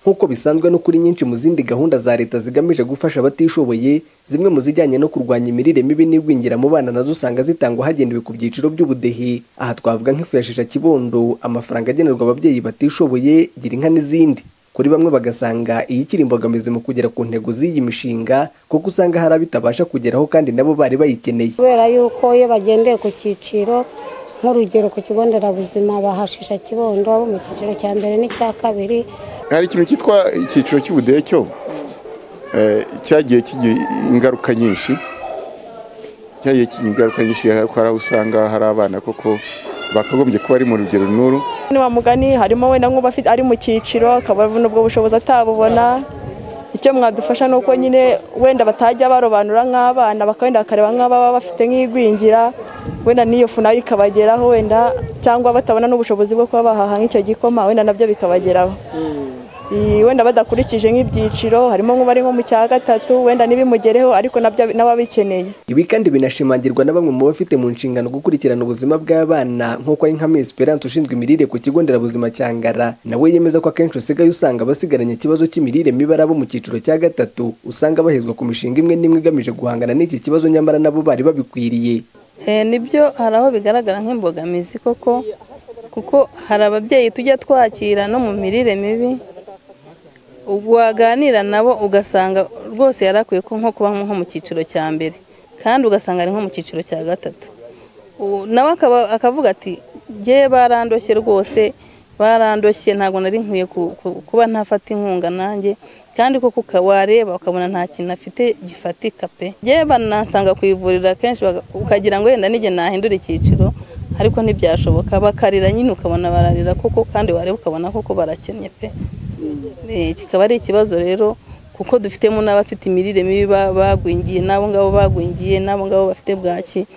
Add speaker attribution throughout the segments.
Speaker 1: nk'uko bisanzwe no kuri nyinshi mu zindi gahunda za leta zigamije gufasha abatishoboye zimwe mu zijyanye no kurwanya imirire mibi n'igwingira mu bana nazo usanga zitangwa hagendewe ku byiciro by'ubudehe aha twavuga nk'ifu ya shisha kibondo amafaranga agenerwa ababyeyi batishoboye gira inka n'izindi kuri bamwe bagasanga iyi ikiri imbogamizi mu kugera ku ntego z'iyi mishinga kuko usanga hari abitabasha kugeraho kandi nabo bari bayikeneye
Speaker 2: kubera yuko iyo bagendeye ku cyiciro nk'urugero ku kigo nderabuzima bahashisha kibondo abo mu cyiciro cya mbere n'icya kabiri
Speaker 3: hari ikintu cyitwa icyiciro cy'ubudehe cyo cyagiye kigira ingaruka nyinshi cyagiye kigira ingaruka nyinshi hari aho usanga hari abana koko bakagombye kuba ari mu rugero n'uru
Speaker 4: mugani harimo wenda nk'uba ari mu cyiciro akaba abona ubwo bushobozi atabubona icyo mwadufasha ni uko nyine wenda batajya barobanura nk'abana bakawenda bakareba nk'ababa bafite nk'igwingira wenda n'iyo fu nayo ikabageraho wenda cyangwa batabona n'ubushobozi bwo kuba bahaha nk'icyo gikoma wenda nabyo bikabageraho wenda badakurikije nk'ibyiciro harimo nk'ubari nko mu cya gatatu wenda n'ibimugereho ariko n'ababikeneye
Speaker 1: ibi kandi binashimangirwa na bamwe mu bafite mu nshingano gukurikirana ubuzima bw'abana nk'uko ari nka Esperance ushinzwe imirire ku kigo nderabuzima cya Ngara nawe yemeza ko akenshi usigaye usanga abasigaranye ikibazo cy'imirire mibi ari abo mu cyiciro cya gatatu usanga bahezwa ku mishinga imwe n'imwe igamije guhangana n'iki kibazo nyamara nabo bari babikwiriye
Speaker 5: nibyo hari aho bigaragara nk'imbogamizi koko kuko hari ababyeyi tujya twakira no mu mirire mibi waganira nabo ugasanga rwose yari akwiye nko kuba nko mu cyiciro cya mbere kandi ugasanga ari nko mu cyiciro cya gatatu nawe akavuga ati ngewe barandoshye rwose barandoshye ntabwo nari nkwiye kuba ntafata inkunga nanjye kandi koko wareba ukabona nta kintu afite gifatika pe ngewe banasanga ku ivuriro akenshi ukagira ngo wenda n'igihe nahindura icyiciro ariko ntibyashoboka bakarira nyine ukabona bararira koko kandi wareba ukabona koko barakennye pe kikaba ari ikibazo rero kuko dufitemo n'abafite imirire mibi bagwingiye n'abo ngabo bagwingiye n'abo ngabo bafite bwaki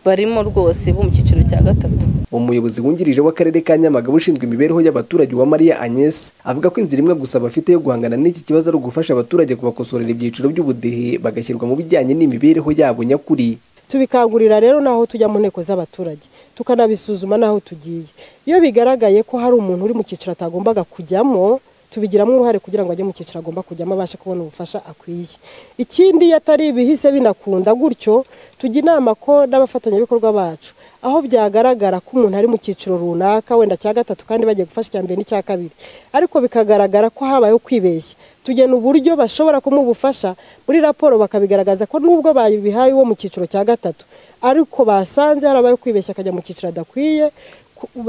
Speaker 5: barimo rwose bo mu cyiciro cya gatatu
Speaker 1: umuyobozi wungirije w'akarere ka nyamagabe ushinzwe imibereho y'abaturage wa mariya agnes avuga ko inzira imwe gusa bafite yo guhangana n'iki kibazo ari ugufasha abaturage kubakosorera ibyiciro by'ubudehe bagashyirwa mu bijyanye n'imibereho yabo nyakuri
Speaker 6: tubikangurira rero n'aho tujya mu nteko z'abaturage tukanabisuzuma n'aho tugiye iyo bigaragaye ko hari umuntu uri mu cyiciro atagombaga kujyamo tubigiramo uruhare kugira ngo ajye mu cyiciro agomba kujyamo abashe kubona ubufasha akwiye ikindi iyo atari ibihise binakunda gutyo tujya inama ko n'abafatanyabikorwa bacu aho byagaragara ko umuntu ari mu cyiciro runaka wenda cya gatatu kandi bagiye gufasha icya mbere n'icya kabiri ariko bikagaragara ko habayeho kwibeshya tugena uburyo bashobora kumubufasha muri raporo bakabigaragaza ko nubwo babihaye uwo mu cyiciro cya gatatu ariko basanze harabayeho kwibeshya akajya mu cyiciro adakwiye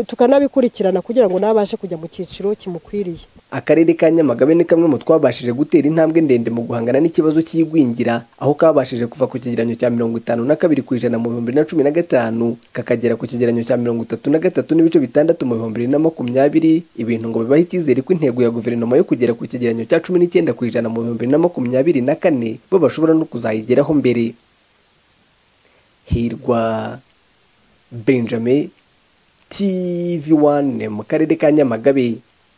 Speaker 6: tukanabikurikirana kugira ngo nabashe kujya mu cyiciro kimukwiriye
Speaker 1: akarere ka nyamagabe ni kamwe mu twabashije gutera intambwe ndende mu guhangana n'ikibazo cy'igwingira aho kabashije kuva ku kigereranyo cya mirongo itanu na kabiri ku ijana mu bihumbi na cumi na gatanu kakagera ku kigereranyo cya mirongo itatu na gatatu n'ibice bitandatu mu bihumbi bibiri na makumyabiri ibintu ngo bibahe icyizere ko intego ya guverinoma yo kugera ku kigereranyo cya cumi n'icyenda ku ijana mu bihumbi bibiri na makumyabiri na kane bo bashobora no kuzayigeraho mbere hirwa benjamin TV1 mu karere ka Nyamagabe